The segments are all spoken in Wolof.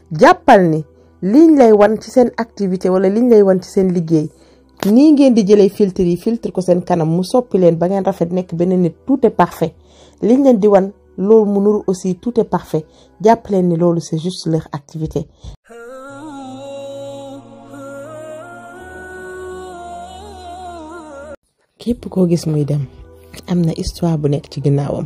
jàppal ni liñ lay wan ci seen activité wala liñ lay wan ci seen liggéey nii ngeen di jëlee filtre yi filtre ko seen kanam mu soppi leen ba ngeen rafet nekk benn nit tout est parfait liñ leen di wan loolu mu nuru aussi tout est parfait jàpp leen ni loolu c'est juste leur activité képp koo gis muy dem am na histoire bu nekk ci ginnaawam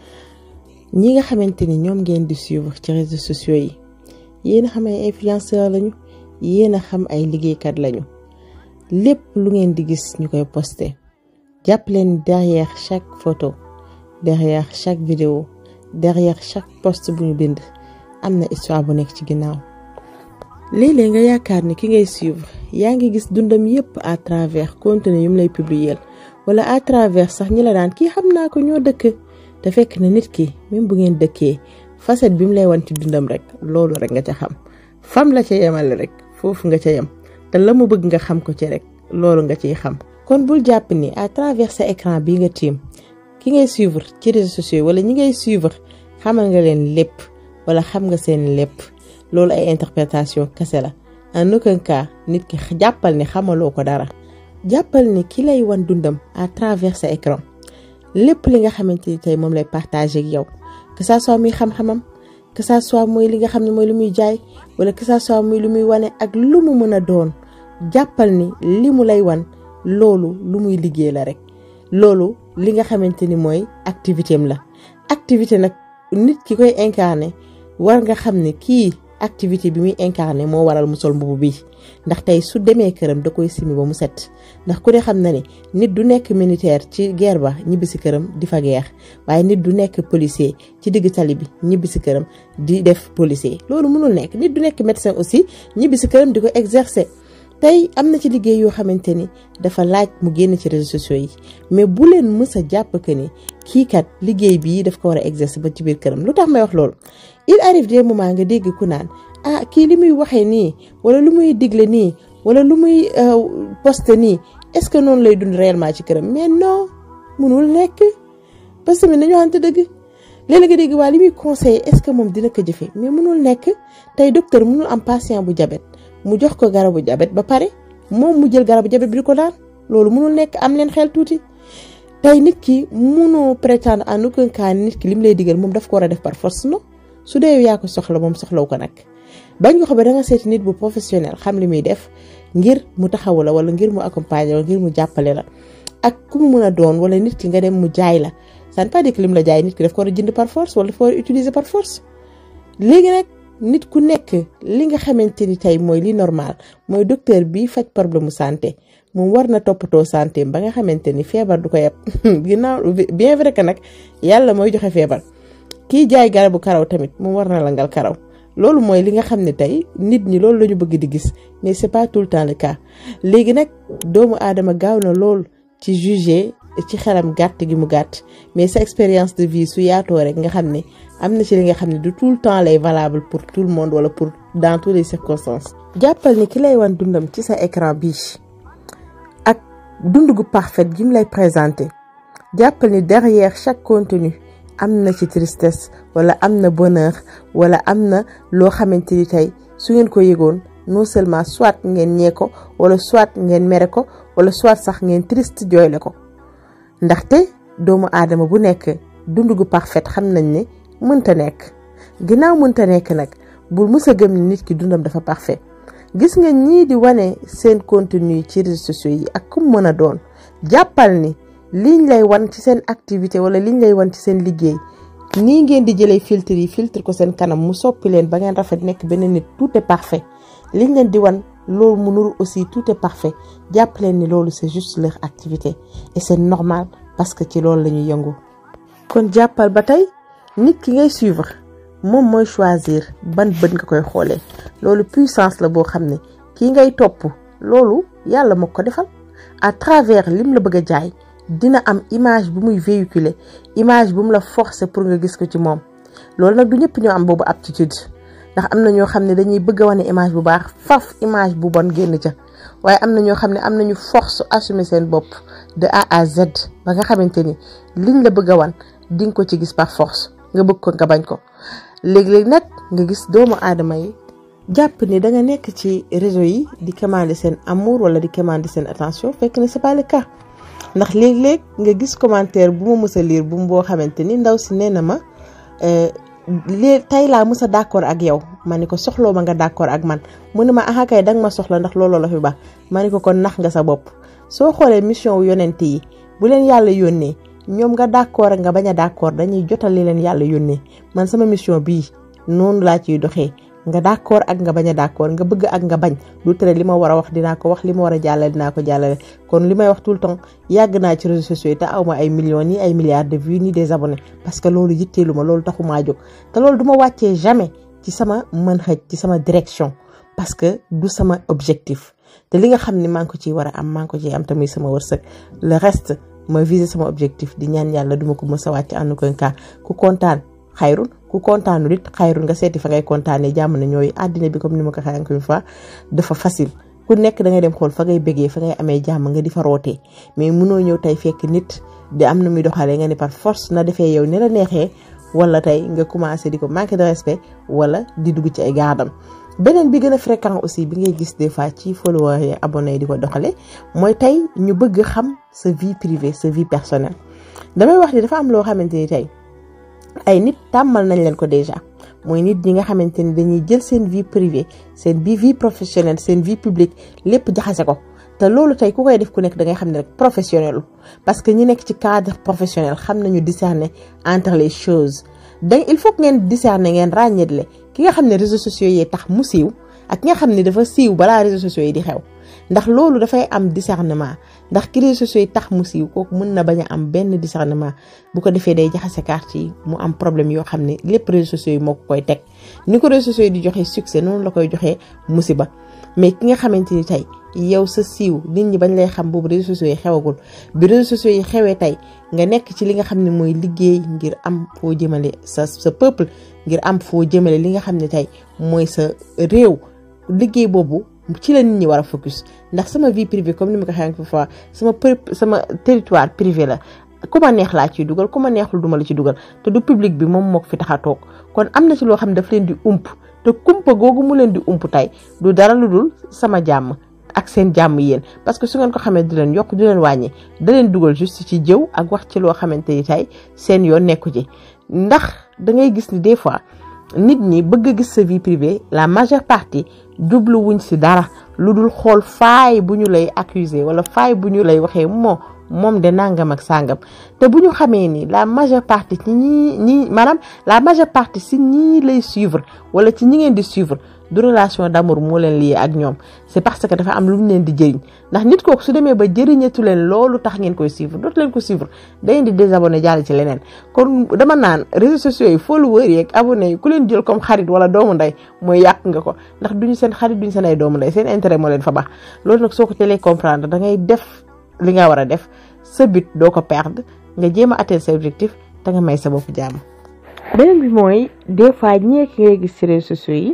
ñi nga xamante ni ñoom ngeen di suivre ci réseaux sociaux yi yéen a xam ay influenceur lañu yéen a xam ay liggéeykat lañu lépp lu ngeen di gis ñu koy posté jàpp leen derrière chaque photo derrière chaque vidéo derrière chaque post bu ñu bind am na histoire bu nekk ci ginnaaw léeg-léeg nga yaakaar ni ki ngay suivre yaa ngi gis dundam yépp à travers contenu yu mu lay publier wala à travers sax ñi la daan kii xam naa ko ñoo dëkk te fekk na nit ki même bu ngeen dëkkee facette bi mu lay wan ci dundam rek loolu rek nga ca xam fam la ca yemale rek foofu nga ca yem te la mu bëgg nga xam ko ci rek loolu nga ciy xam kon bul jàpp ni à travers sa écran bi nga tiim ki ngay suivre ci réseaux sociaux wala ñi ngay suivre xamal nga leen lépp wala xam nga seen lépp loolu ay interprétation kese la en aucun cas nit ki jàppal ni xamaloo ko dara jàppal ni ki lay wan dundam à travers sa écran lépp li nga xamante ni tey moom lay partager ak yow que ça soit muy xam-xamam que ça soit mooy li nga xam ne mooy lu muy jaay wala que ça soit muy lu muy wane ak lu mu mën a doon jàppal ni li mu lay wan loolu lu muy liggéey la rek loolu li nga xamante ni mooy activité am la activité nag nit ki koy incarné war nga xam ne kii activité bi muy incarné moo waral mu sol mbubu bi ndax tey su demee këram da koy simi ba mu set ndax ku ne xam na ne nit du nekk militaire ci guerre ba ñibbi si këram di fa guerre waaye nit du nekk policier ci digg tali bi ñibbi si këram di def policier loolu mënul nekk nit du nekk médecin aussi ñibbi si këram di ko exercer tey am na ci liggéey yoo xamante ni dafa laaj mu génn ci réseaux sociaux yi mais bu leen mës a jàpp que ni kii kat liggéey bii daf ko war a exercer ba ci biir këram lu tax may wax loolu il arrive des moments nga dégg ku naan ah kii li muy waxee nii wala lu muy digle nii wala lu muy poste nii est-ce que noonu lay dund réellement ci këram mais non mënul nekk parce que nañu waxante dëgg léeg-léeg nga dégg waa li muy conseillé est-ce que moom dina ko jëfee mais mënul nekk tey docteur mënul am patient bu jabet mu jox ko garabu jabet ba pare moom mu jël garabu jabet bi di ko daan loolu mënul nekk am leen xel tuuti tey nit ki mënoo prétendre en aucun cas nit ki lim lay digal moom daf ko war a def par force non su dee yaa ko soxla moom soxlaw ko nag bañ nga ko ba da nga seeti nit bu professionnel xam li muy def ngir mu taxawu la wala ngir mu accompagner wala ngir mu jàppale la ak ku mu mën a doon wala nit ki nga dem mu jaay la ça ne pas dire que lim la jaay nit ki daf ko war a jënd par force wala daf ko war a utiliser par force léegi nag nit ku nekk li nga xamante ni tey mooy li normal mooy docteur bi faj problème mu santé moom war na toppatoo santé ba nga xamante ni feebar du ko yeb ginnaaw bien vrai que nag yàlla mooy joxe feebar kii jaay garabu karaw tamit moom war na langal karaw loolu mooy li nga xam ne tey nit ñi loolu la ñu bëgg di gis mais c'est pas tout le temps le cas léegi nag doomu aadama gaaw na lool ci juger ci xelam gàtt gi mu gàtt mais sa expérience de vie su yaatoo rek nga xam ne am na ci li nga xam ne du tout le temps lay valable pour tout le monde wala pour dans toutes les circonstances. jàppal ni ki lay wan dundam ci sa écran bi ak dund gu parfait gi mu lay présenté jàppal ni derrière chaque contenu am na ci tristesse wala am na bonheur wala am na loo xamante ni tey su ngeen ko yëgoon non seulement soit ngeen ñee ko wala soit ngeen mere ko wala soit sax ngeen triste jooyle ko ndaxte doomu aadama bu nekk dund gu parfait xam nañ ne mënta nekk ginnaaw mënta nekk nag bul mës a gëm ni nit ki dundam dafa parfait gis nga ñii di wane seen contenu ci réseaux sociaux yi ak ku mën a doon jàppal ni liñ lay wan ci seen activité wala liñ lay wan ci seen liggéey nii ngeen di jëlee filtre yi filtre ko seen kanam mu soppi leen ba ngeen rafet nekk benn nit tout est parfait liñ leen di wan loolu mu nuru aussi tout est parfait jàpp leen ni loolu c'est juste leur activité et c'est normal parce que ci loolu la ñuy yëngu. kon jàppal ba tey nit ki ngay suivre moom mooy choisir ban bët nga koy xoolee loolu puissance la boo xam ne kii ngay topp loolu yàlla moo ko defal à travers lim la bëgg a jaay. dina am image bu muy véhiculer image bu mu la forcer pour nga gis ko ci moom loolu nag du ñëpp ñoo am boobu aptitude ndax am na ñoo xam ne dañuy bëgg a wane image bu baax faf image bu bon génn ca waaye am na ñoo xam ne am nañu force assumer seen bopp de A à Z ba nga xamante ni liñ la bëgg a wan di nga ko ci gis par force nga bëgg ko nga bañ ko léegi-léegi nag nga gis doomu aadama yi jàpp ni da nga nekk ci réseau yi di commander seen amour wala di commander seen attention fekk ne c'est pas le cas ndax léeg-léeg nga gis commentaire bu ma mës a lire bu mu boo xamante ni ndaw si nee na ma léegi tey laa mës a d'accord ak yow ma ni ko soxloo ma nga d'accord ak man mu ne ma ah kay danga ma soxla ndax looloo la fi baax ma ni ko kon nax nga sa bopp soo xoolee mission wu yonent yi bu leen yàlla yónnee ñoom nga d'accord ak nga bañ a d'accord dañuy jotal li leen yàlla yónnee man sama mission bii noonu laa ciy doxee nga d'accord ak nga bañ a d'accord nga bëgg ak nga bañ du tere li ma war a wax dinaa ko wax li ma war a jàllale dinaa ko jàllale kon li may wax tout le temps yàgg naa ci réseaux sociaux yi te aw ma ay millions ni ay milliards de vues ni des abonnés parce que loolu yitteelu ma loolu taxu maa jóg te loolu du ma wàccee jamais ci sama mën xëj ci sama direction parce que du sama objectif te li nga xam ne maa ngi ko ciy war a am maa ngi ko ciy am tamit sama wërsëg le reste ma viser sama objectif di ñaan yàlla duma ko mës a wàcc ànd ko ka ku kontaan xayrul ku kontaanul it xayrul nga seeti fa ngay kontaanee jàmm na ñooyu àddina bi comme ni ma ko waxee encore une fois dafa facile ku nekk da ngay dem xool fa ngay bëggee fa ngay amee jàmm nga di fa rootee mais munoo ñëw tey fekk nit di am na muy doxalee nga ni par force na defee yow ni la neexee wala tey nga commencé di ko manquer de respect wala di dugg ci ay gaadam beneen bi gën a fréquent aussi bi ngay gis des fois ci followers yi abonnés yi di ko doxale mooy tey ñu bëgg xam sa vie privée sa vie personnelle damay wax ni dafa am loo xamante ni tey ay nit tàmmal nañ leen ko déjà mooy nit ñi nga xamante ni dañuy jël seen vie privée seen bi vie professionnelle seen vie publique lépp jaxase ko te loolu tey ku koy def ku nekk da ngay xam ne rek professionnel parce que ñi nekk ci cadre professionnel xam nañu discerner entre les choses donc il faut que ngeen discerner ngeen ràññeetle ki nga xam ne réseaux sociaux yi tax mu siiw ak ki nga xam ne dafa siiw balaa réseaux sociaux yi di xew ndax loolu dafay am discernement ndax ki réseaux sociaux yi tax mu siiw kooku mën na bañ a am benn discernement bu ko defee day jaxase carte yi mu am problème yoo xam ne lépp réseaux sociaux yi moo ko koy teg ni ko réseaux sociaux yi di joxe succès noonu la koy joxee musiba mais ki nga xamante ni tey yow sa siiw nit ñi bañ lay xam boobu réseaux sociaux yi xewagul bi réseaux sociaux yi xewee tey nga nekk ci li nga xam ne mooy liggéey ngir am foo jëmale sa sa peuple ngir am foo jëmale li nga xam ne tey mooy sa réew liggéey boobu ci la nit ñi war a focus ndax sama vie privée comme ni ma ko waxee fois sama sama territoire privé la ku ma neex laa ciy dugal ku ma neexul duma la ci dugal te du public bi moom moo ko fi tax a toog kon am na ci loo xam ne daf leen di ump te kumpa googu mu leen di ump tey du dara lu dul sama jàmm ak seen jàmm yéen parce que su ngeen ko xamee du leen yokk du leen wàññi da leen dugal juste ci jëw ak wax ci loo xamante ni tey seen yoon nekku ci ndax da ngay gis ni des fois nit ñi bëgg a gis sa vie privée la majeure partie jublu wuñ si dara lu dul xool faay bu ñu lay accuser wala faay bu ñu lay waxee moo moom de nangam ak sangam te bu ñu xamee ni la majeure partie ci ñi ñi maanaam la majeure partie si ñii lay suivre wala ci ñi ngeen di suivre du relation d'amour moo leen lié ak ñoom c'est parce que dafa am lu mu leen di jëriñ ndax nit kooku su demee ba jëriñatu leen loolu tax ngeen koy suivre dootu leen ko suivre da ngeen di désabonné jàll ci leneen kon dama naan réseaux sociaux yi followers yi ak abonnés yi ku leen jël comme xarit wala doomu ndey mooy yàq nga ko ndax duñu seen xarit duñu seen ay doomu ndey seen intérêt moo leen fa baax loolu nag soo ko teelee comprendre da ngay def li nga war a def sa but doo ko perdre nga jéem a atteindre sa objectif te nga may sa bopp jàmm. beneen bi mooy des fois ñi ngay gis ci réseaux sociaux yi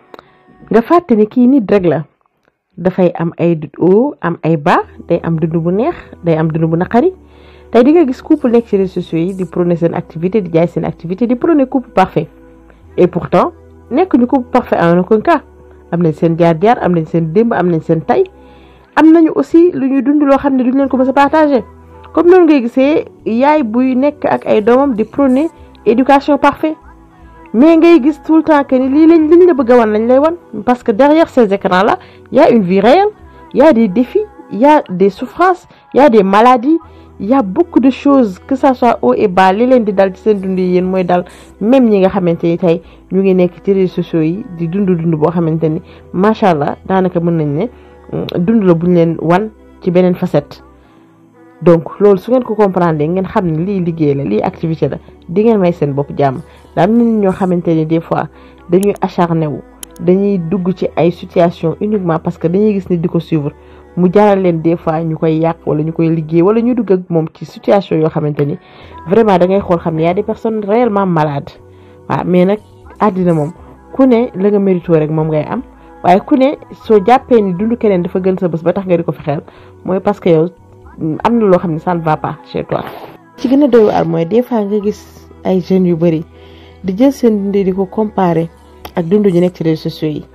nga fàtte ni kii nit rek la dafay am ay haut am ay bas day am dund bu neex day am dund bu naqari tey di nga gis couple nekk ci réseaux sociaux yi di prôner seen activité di jaay seen activité di prôner couple parfait et pourtant nekk ñu couple parfait en aucun cas am nañ seen jaar-jaar am nañ seen démb am nañ seen tay am nañu aussi lu ñuy dund loo xam ne duñ leen ko mës a partager comme noonu ngay gisee yaay buy nekk ak ay doomam di prôner éducation parfait mais ngay gis tout le temps que ni lii lañ liñ la bëgg a wan lañ lay wan parce que derrière ces écrans là y a une vie réelle y a des défis y a des souffrances y a des maladies y a beaucoup de choses que ça soit haut et bas li leen di dal ci seen dund yi yéen mooy dal même ñi nga xamante ni tey ñu ngi nekk ci réseaux sociaux yi di dund dund boo xamante ni macha allah daanaka mën nañ ne dund la buñ leen wan ci beneen facette. donc loolu su ngeen ko comprendre ngeen xam ne lii liggéey la lii activité la di ngeen may seen bopp jàmm daa am nit ñoo xamante ni des fois dañuy acharné wu dañuy dugg ci ay situation uniquement parce que dañuy gis ni di ko suivre mu jaral leen des fois ñu koy yàq wala ñu koy liggéey wala ñu dugg ak moom ci situation yoo xamante ni vraiment da ngay xool xam ne y a des personnes réellement malades waaw mais nag àddina moom ku ne la nga mérito rek moom ngay am waaye ku ne soo jàppee ni dund keneen dafa gën sa bés ba tax nga di ko fexeel mooy parce que yow am na loo xam ne ça ne va pas chez toi. ci gën a doy waar mooy des fois nga gis ay jeunes yu bëri di jël seen dund di ko comparer ak dund ñu nekk ci réseaux sociaux yi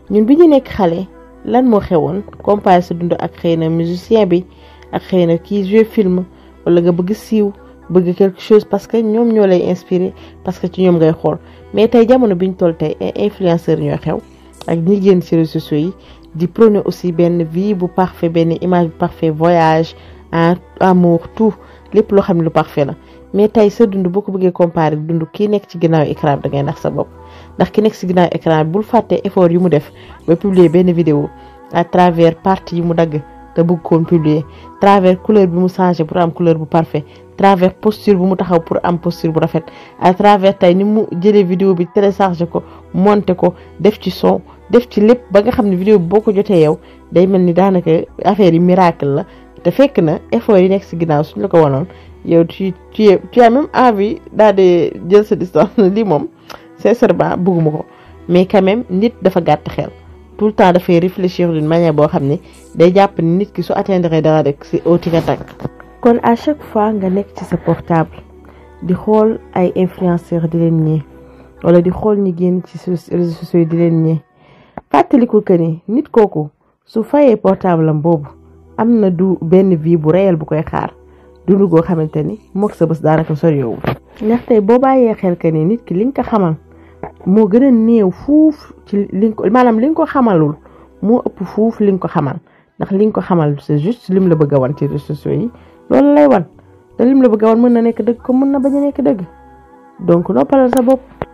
ñun bi ñu nekk xale lan moo xewoon comparé sa dund ak xëy na musicien bi ak xëy na kii joué film wala nga bëgg siiw bëgg quelque chose parce que ñoom ñoo lay inspiré parce que ci ñoom ngay xool mais tey jamono bi ñu toll tey ay influenceurs ñoo xew ak ñi génn ci réseaux sociaux yi di prôner aussi benn vie bu parfait benn image bu parfait voyage amour tout lépp loo xam ne lu parfait la mais tey sa dund boo ko bëggee comparer dund kii nekk ci ginnaaw écran da ngay nax sa bopp ndax ki nekk ci ginnaaw écran bul fàtte effort yu mu def ba publier benn vidéo à travers partie yi mu dagg te bëgg koon publier travers couleur bi mu changé pour am couleur bu parfait travers posture bu mu taxaw pour am posture bu rafet à travers tey ni mu jëlee vidéo bi téléchargé ko monté ko def ci son def ci lépp ba nga xam ne vidéo bi boo ko jotee yow day mel ni daanaka affaire yi miracle la te fekk na effort yi nekk ci ginnaaw suñ la ko wanoon yow tu tu tu as même envie daal di jël sa distance lii moom sincèrement bëgguma ko mais quand même nit dafa gàtt xel tout le temps dafay réfléchir d'une manière boo xam ne day jàpp ni nit ki su atteindre dara rek ci au tic tac kon à chaque fois nga nekk ci sa portable di xool ay influenceurs di leen ñee wala di xool ñi génn ci réseaux sociaux yi di leen ñee fàttaliku que ni nit kooku su fayee portable am boobu am na du benn vie bu réel bu koy xaar dundu goo xamante ni moog sa bés daanaka soriwul ndax tey boo bàyyee xel que ni nit ki li nga ko xamal moo gën a néew fuuf ci li nga ko maanaam li nga ko xamalul moo ëpp fuuf li nga ko xamal ndax li nga ko xamal c'est juste lim la bëgg a wan ci réseaux sociaux yi loolu lay wan te lim la bëgg a wan mën na nekk dëgg ko mën na bañ a nekk dëgg donc noppalal sa bopp